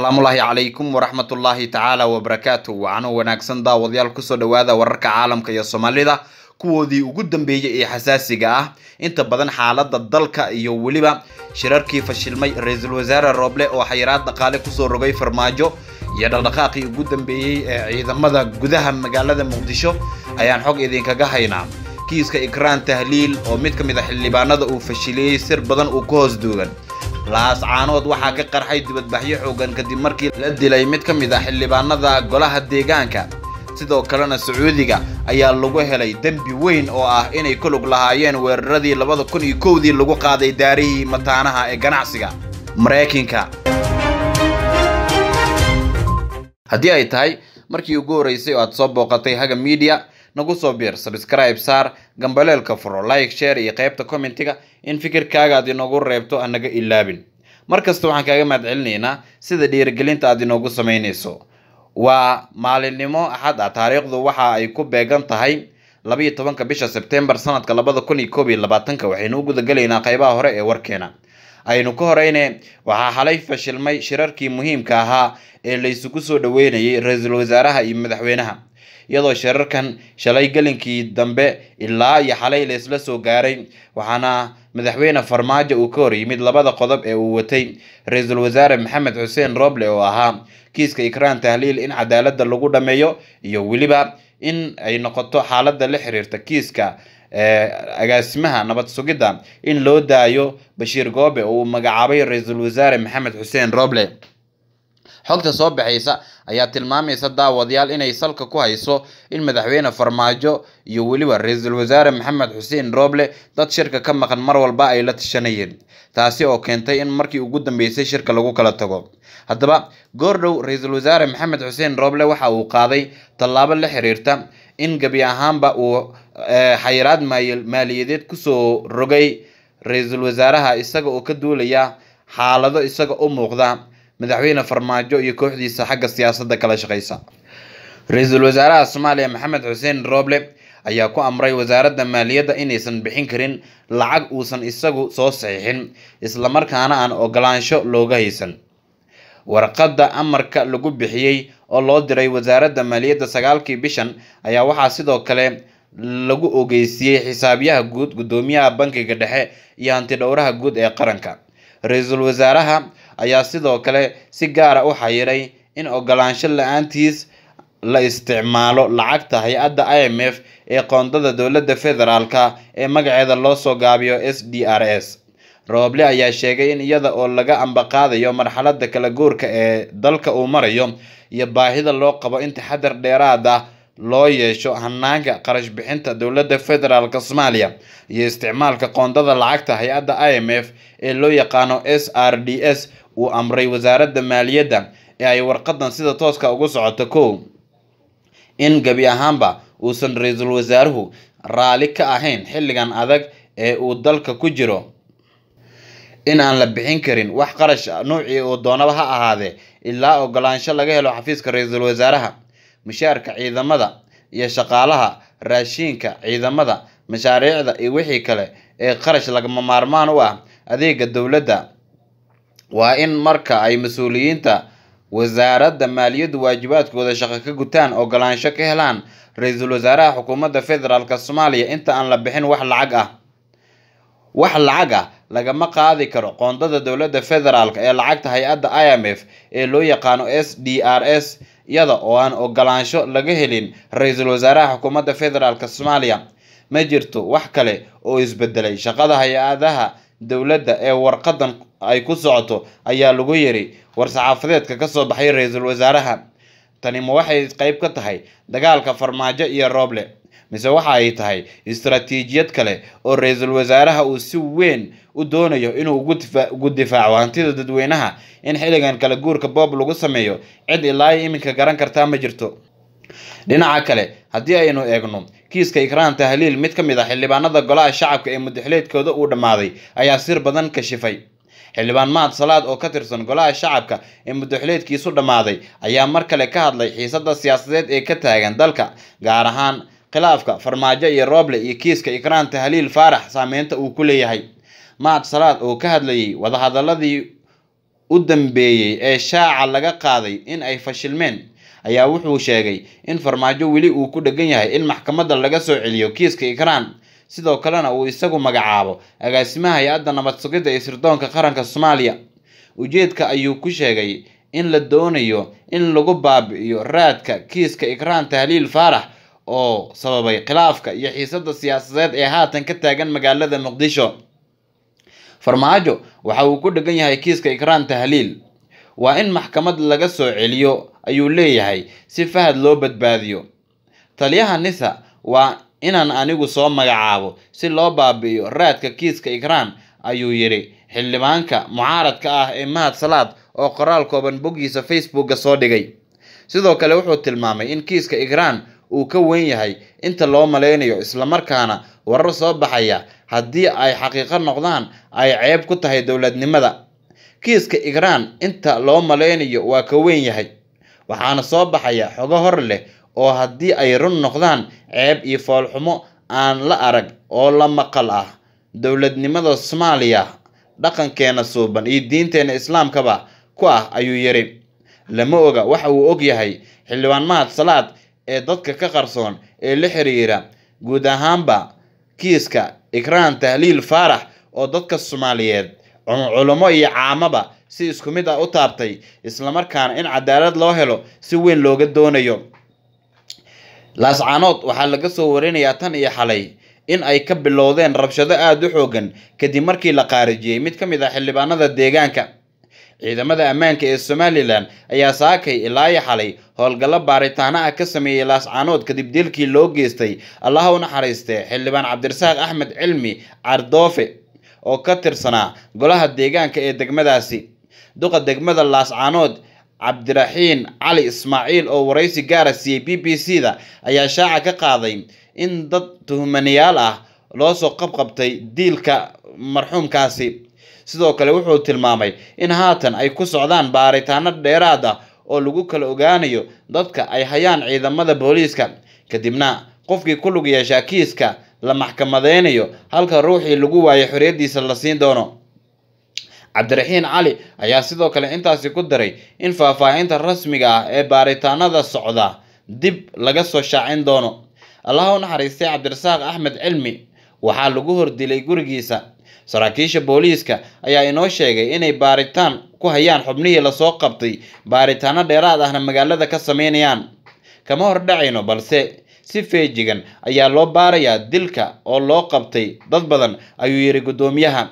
asalaamullaahi calaykum waraxmatullaahi tacaala wabarakaatu waxaana wanaagsan daawadayaal kusoo dhawaada wararka caalamka iyo soomaalida kuwoodii ugu dambeeyey ee xasaasiga ah inta badan xaalada dalka iyo weliba shirarkii fashilmay ra-iisul wasaare rooble oo xayiraad dhaqaale kusoo rogay farmaajo iyo dhaqdhaqaaqii ugu dambeeyey ee ciidamada gudaha magaalada muqdisho ayaan xog idinkaga haynaa kiiska ikraan tahliil oo mid ka mid a xildhibaanada uu fashiliyey sir badan uu ku hoos duugan laascaanood waxaa ka qarxay dibadbaxyo xoogan kadib markii la dilay mid ka mid ah xildhibaanada golaha deegaanka sidoo kalena sacuudiga ayaa lagu helay dembi weyn oo ah inay ku lug lahaayeen weeraradii labada kun iyo kowdii lagu qaaday daarihii mataanaha ee ganacsiga maraykanka haddii ay tahay markii ugu horreysay oo aad soo booqatay haga media nagu soo biir sabscribe saar gambaleelka furo like share iyo qaybta commentiga in fikirkaaga aad inoogu reebto anaga ilaabin mar kasta waxaan kaaga mahad celinaynaa sida dhiirigelinta aad inoogu samaynayso waa maalinimo axad ah taariikhdu waxa ay ku beegan tahay labayo tobanka bisha sebtembar sanadka labada kun iyo koob iyo labaatanka waxaynu u gudagelaynaa qaybaha hore ee warkeena aynu ka horeyne waxaa xalay fashilmay shirarkii muhiimka ahaa ee laysugu soo dhaweynayay ra-iisul wasaaraha iyo madaxweynaha iyadoo shirarkan shalay gelinkii dambe ilaa iyo xalay laysla soo gaaray waxaana madaxweyne farmaajo uu ka hor yimid labada qodob ee uu watay ra-iisul wasaare maxamed xuseen roble oo ahaa kiiska ikraan tahliil in cadaalada lagu dhameeyo iyo weliba in ay noqoto xaalada la xiriirta kiiska agaasimaha nabad sugidda in loo daayo bashiir goobe oo uu magacaabay ra-iisul wasaare maxamed xuseen roble xogta soo baxaysa ayaa tilmaamaysa daawadayaal inay salka ku hayso in madaxweyne farmaajo iyo weliba ra-iisul wasaare maxamed xuseen roble dad shirka ka maqan mar walba ay la tashanayeen taasi oo keentay in markii ugu dambeysay shirka lagu kala tago haddaba goordhow ra-iisul wasaare maxamed xuseen roble waxa uu qaaday tallaabo la xiriirta in gebi ahaanba uu xayiraad maaliyadeed kusoo rogay ra-iisul wasaaraha isaga oo ka duulaya xaalado isaga u muuqda madaxweyne farmaajo iyo kooxdiisa xagga siyaasadda kala shaqeysa ra-iisul wasaaraha soomaaliya maxamed xuseen roble ayaa ku amray wasaaradda maaliyadda inaysan bixin karin lacag uusan isagu soo saxiixin islamarkaana aan ogolaansho looga haysan warqadda amarka lagu bixiyey oo loo diray wasaaradda maaliyadda sagaalkii bishan ayaa waxaa sidoo kale lagu ogeysiiyey xisaabyaha guud guddoomiyaha bankiga dhexe iyo hantidhowraha guud ee qaranka ra-iisul wasaaraha ayaa sidoo kale si gaara u xayiray in ogolaansho la-aantiis la isticmaalo lacagta hay-adda i m f ee qoondada dowladda federaalka ee magaceeda loo soo gaabiyo s d r s rooble ayaa sheegay in iyada oo laga ambaqaadayo marxalada kala guurka ee dalka uu marayo iyo baahida loo qabo in taxadar dheeraad ah loo yeesho hanaanka qarash bixinta dowladda federaalk soomaaliya iyo isticmaalka qoondada lacagta hay-adda i m f ee loo yaqaano s r d s uu amray wasaaradda maaliyadda ee ay warqadan sida tooska ugu socoto kow in gebi ahaanba uusan ra-iisul wasaaruhu raali ka ahayn xilligan adag ee uu dalka ku jiro in aan la bixin karin wax qarash nuucii uu doonaba ha ahaadee ilaa ogolaansho laga helo xafiiska ra-iisul wasaaraha mushaarka ciidamada iyo shaqaalaha raashiinka ciidamada mashaariicda iyo wixii kale ee qarash lagama maarmaan u ah adeega dowladda waa in marka ay mas-uuliyiinta wasaaradda maaliyaddu waajibaadkooda shaqo ka gutaan ogolaansho ka helaan ra-iisul wasaaraha xukuumadda federaalk soomaaliya inta aan la bixin wax lacag ah wax lacag ah lagama qaadi karo qoondada dowladda federaalk ee lacagta hay-adda i m f ee loo yaqaano s d r s iyada oo aan ogolaansho laga helin ra-iisul wasaaraha xukuumadda federaalk soomaaliya ma jirto wax kale oo isbedelay shaqada hay-adaha dowladda ee warqadan ay ku socoto ayaa lagu yiri war-saxaafadeedka kasoo baxay ra-iisul wasaaraha tani ma waxay qeyb ka tahay dagaalka farmaajo iyo rooble mise waxa ay tahay istaraatiijiyad kale oo ra-iisul wasaaraha uu si weyn u doonayo inuu ugu difaaco hantida dadweynaha in xilligan kala guurka boob lagu sameeyo cid ilaa iminka garan kartaa ma jirto dhinaca kale haddii aynu eegno kiiska ikraan tahliil mid ka mid ah xildhibaanada golaha shacabka ee mudaxileedkooda uu dhammaaday ayaa sir badan kashifay xildhibaan mahad salaad oo ka tirsan golaha shacabka ee mudaxileedkiisu dhammaaday ayaa mar kale ka hadlay xiisada siyaasadeed ee ka taagan dalka gaar ahaan khilaafka farmaajo iyo rooble iyo kiiska ikraan tahliil faarax saameynta uu ku leeyahay mahad salaad oo ka hadlayay wadahadaladii u dambeeyey ee shaaca laga qaaday in ay fashilmeen ayaa wuxuu sheegay in farmaajo weli uu ku dhegan yahay in maxkamadda laga soo celiyo kiiska ikraan sidoo kalena uu isagu magacaabo agaasimaha hay-adda nabad sugidda ee sirdoonka qaranka soomaaliya ujeedka ayuu ku sheegay in la doonayo in lagu baabi'iyo raadka kiiska ikraan tahliil faarax oo sababay khilaafka iyo xiisadda siyaasadeed ee haatan ka taagan magaalada muqdisho farmaajo waxa uu ku dhegan yahay kiiska ikraan tahliil waa in maxkamad laga soo celiyo ayuu leeyahay si fahad loo badbaadiyo taliyaha nisa waa inaan anigu soo magacaabo si loo baabi'iyo raadka kiiska ikraan ayuu yidhi xildhibaanka mucaaradka ah ee mahad salaad oo qoraal kooban boggiisa facebooka soo dhigay sidoo kale wuxuu tilmaamay in kiiska ikraan uu ka weyn yahay inta loo malaynayo islamarkaana warar soo baxaya haddii ay xaqiiqo noqdaan ay ceeb ku tahay dowladnimada kiiska ikraan inta loo malaynayo waa ka weyn yahay waxaana soo baxaya xogo hor leh oo haddii ay run noqdaan ceeb iyo foolxumo aan la arag oo la maqal ah dowladnimada soomaaliya dhaqankeena suuban iyo diinteena islaamkaba ku ah ayuu yidhi lama oga waxa uu og yahay xildhibaan mahad salaad ee dadka ka qarsoon ee la xiriira guud ahaanba kiiska ikraan tahliil faarax oo dadka soomaaliyeed culummo iyo caamaba si isku mid ah u taabtay islamarkaana in cadaalad loo helo si weyn looga doonayo laascaanood waxaa laga soo warinayaa tan iyo xalay in ay ka bilowdeen rabshado aada u xoogan kadib markii la qaarijiyey mid ka mid ah xildhibaanada deegaanka ciidamada ammaanka ee somalilan ayaa saakay ilaa iyo xalay howlgallo baaritaano ah ka sameeyey laascaanood kadib dilkii loo geystay allaha u naxariistee xildhibaan cabdirasaaq axmed cilmi cardoofe oo ka tirsanaa golaha deegaanka ee degmadaasi duqa degmada laascaanood cabdiraxiin cali ismaaciil oo waraysi gaara siiyey b b c da ayaa shaaca ka qaaday in dad tuhmanayaal ah loo soo qabqabtay diilka marxuumkaasi sidoo kale wuxuu tilmaamay in haatan ay ku socdaan baaritaano dheeraad ah oo lagu kala ogaanayo dadka ay hayaan ciidamada booliiska kadibna qofkii ku lug yeeshaa kiiska la maxkamadeynayo halka ruuxii lagu waayo xorriyaddiisa la siin doono cabdiraxiin cali ayaa sidoo kale intaasi ku daray in faahfaahinta rasmiga ah ee baaritaanada socda dib laga soo shaacin doono allaha u naxariistay cabdirasaaq axmed cilmi waxaa lagu hordilay gurigiisa saraakiisha booliiska ayaa inoo sheegay inay baaritaan ku hayaan xubnihii lasoo qabtay baaritaano dheeraad ahna magaalada ka sameynayaan kama hor dhacayno balse si feejigan ayaa loo baarayaa dilka oo loo qabtay dad badan ayuu yidhi guddoomiyaha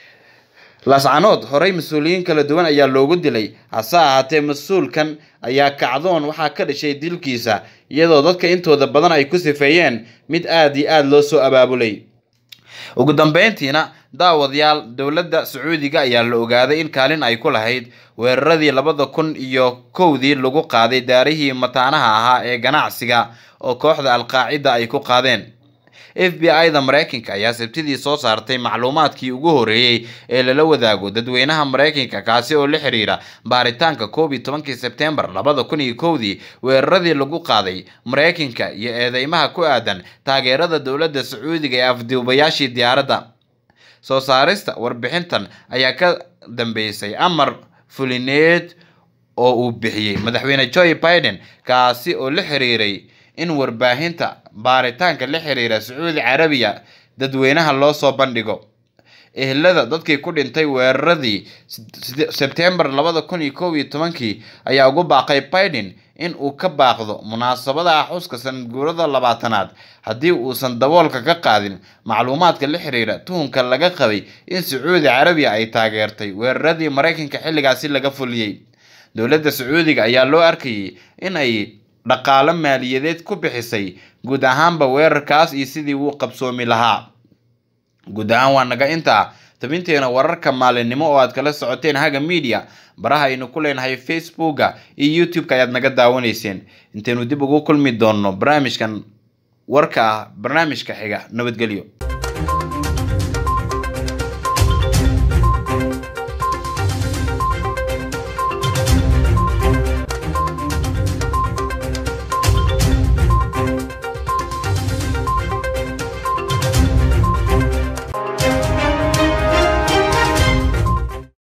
laascanood horey mas-uuliyiin kala duwan ayaa loogu dilay hase ahaatee mas-uulkan ayaa kacdoon waxaa ka dhashay dilkiisa iyadoo dadka intooda badan ay ku sifeeyeen mid aada iyo aada loo soo abaabulay ugu dambeyntiina daawadayaal dowladda sacuudiga ayaa la ogaaday in kaalin ay ku lahayd weeraradii labada kun iyo kowdii lagu qaaday daarihii mataanaha ahaa ee ganacsiga oo kooxda alqaacida ay ku qaadeen f b i da mareykanka ayaa sabtidii soo saartay macluumaadkii ugu horeeyey ee lala wadaago dadweynaha mareykanka kaasi oo la xiriira baaritaanka koob iyo tobankii sebtembar labada kun iyo kowdii weeraradii lagu qaaday mareykanka iyo eedeymaha ku aadan taageerada dowladda sacuudiga ee afduubayaashii diyaaradda soo saarista warbixintan ayaa ka dambeysay amar fulineed oo uu bixiyey madaxweyne joe biden kaasi oo la xiriiray in warbaahinta baaritaanka la xiriira sacuudi carabiya dadweynaha loo soo bandhigo ehelada dadkii ku dhintay weeraradii sebtembar labada kun iyo kow iyo tobankii ayaa ugu baaqay biden in uu ka baaqdo munaasabada xuska sanadguurada labaatanaad haddii uusan daboolka ka qaadin macluumaadka la xiriira tuhunka laga qabay in sacuudi carabiya ay taageertay weeraradii mareykanka xilligaasi laga fuliyey dowladda sacuudiga ayaa loo arkayay in ay dhaqaalo maaliyadeed ku bixisay guud ahaanba weerarkaas iyo sidii wuu qabsoomi lahaa guud ahaan waa naga intaa tabinteena wararka maalinimo oo aad kala socoteen haga media baraha aynu ku leenahay facebooka iyo youtube-ka ayaad naga daawanayseen intaynu dib ugu kulmi doonno barnaamijkan warka ah barnaamijka xiga nabadgelyo